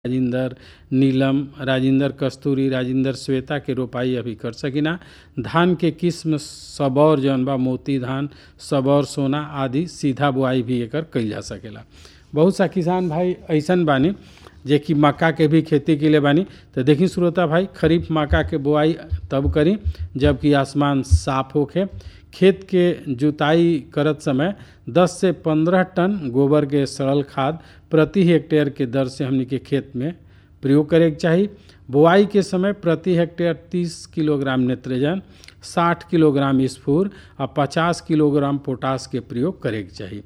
राजिंदर नीलम राजिंदर कस्तूरी राजिंदर श्वेता के रोपाई अभी कर सकिना धान के किस्म सबौर जौन बा मोती धान सबौर सोना आदि सीधा बुआई भी एकर कइल जा सकेला बहुत सा किसान भाई ऐसन बानी जे कि मक्का के भी खेती के लिए बानी तो देखी श्रोता भाई खरीफ मक्का के बुआई तब करी जबकि आसमान साफ होखे खेत के जुताई करत समय 10 से 15 टन गोबर के सरल खाद प्रति हेक्टेयर के दर से हमनी के खेत में प्रयोग करे के चाही बुआई के समय प्रति हेक्टेयर 30 किलोग्राम नेत्रजन 60 किलोग्राम स्फूर और 50 किलोग्राम पोटास के प्रयोग करे के चाही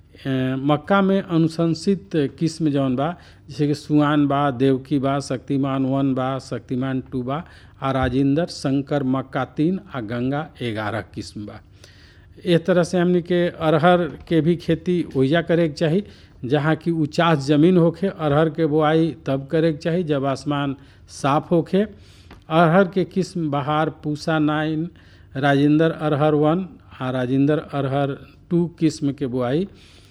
मक्का में अनुशंसित किस्म जौन बा जैसे कि सुआन बा देवकी बा शक्तिमान वन बा शक्तिमान टू बा आ राजिंदर शंकर मक्का तीन आ गंगा ग्यारह किस्म बा इस तरह से हमनी के अरहर के भी खेती ओइजा करे के चाही जहाँ की उचास जमीन होखे अरहर के बुआई तब करे के चाही जब आसमान साफ होखे अरहर के किस्म बहार पूसा नाइन राजिंदर अरहर वन आ राजिंदर अरहर टू किस्म के बुआई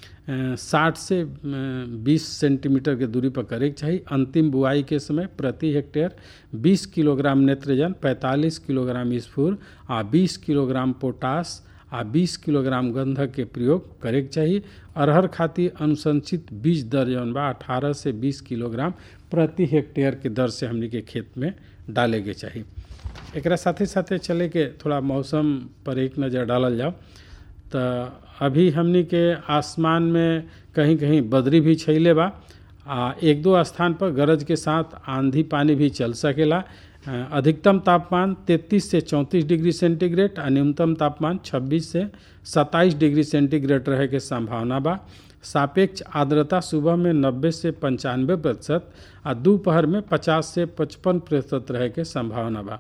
साठ से बीस सेंटीमीटर के दूरी पर करे के चाही अंतिम बुआई के समय प्रति हेक्टेयर 20 किलोग्राम नेत्रजन 45 किलोग्राम स्फूर आ 20 किलोग्राम पोटास आ 20 किलोग्राम गंधक के प्रयोग करे के चाही अरहर खातिर अनुशंसित बीज दर जौन बा अठारह से 20 किलोग्राम प्रति हेक्टेयर के दर से हमनी के खेत में डाले के चाही एकरा साथे साथे चले के थोड़ा मौसम पर एक नज़र डालल जाओ तो अभी हमनी के आसमान में कहीं कहीं बदरी भी छैले बा आ एक दो स्थान पर गरज के साथ आंधी पानी भी चल सकेला अधिकतम तापमान 33 से 34 डिग्री सेंटीग्रेड आ न्यूनतम तापमान 26 से 27 डिग्री सेंटीग्रेड रहे के संभावना बा सापेक्ष आर्द्रता सुबह में 90 से पंचानवे प्रतिशत आ दोपहर में 50 से 55 प्रतिशत रहे के संभावना बा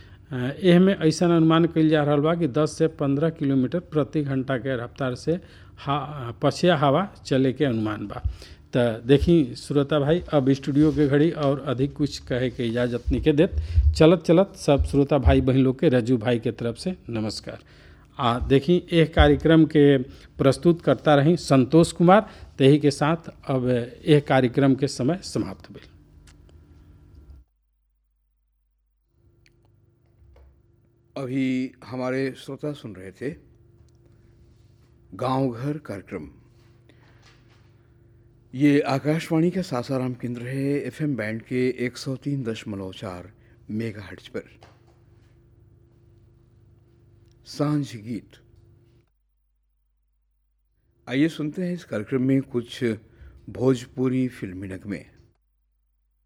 एह में ऐसा अनुमान कल जा रहा बा कि 10 से 15 किलोमीटर प्रति घंटा के रफ्तार से हा पछिया हवा चले के अनुमान बा तो देखी श्रोता भाई अब स्टूडियो के घड़ी और अधिक कुछ कहे के इजाज़त नहीं के देत चलत चलत सब श्रोता भाई बहन लोग के रजू भाई के तरफ से नमस्कार आ देखी एक कार्यक्रम के प्रस्तुत करता रही संतोष कुमार तही के साथ अब एक कार्यक्रम के समय समाप्त हुई अभी हमारे श्रोता सुन रहे थे गांव घर कार्यक्रम ये आकाशवाणी का सासाराम केंद्र है एफएम बैंड के 103 दशमलव चार मेगा हर्ट्ज पर सांझ गीत आइए सुनते हैं इस कार्यक्रम में कुछ भोजपुरी फिल्मी नगमे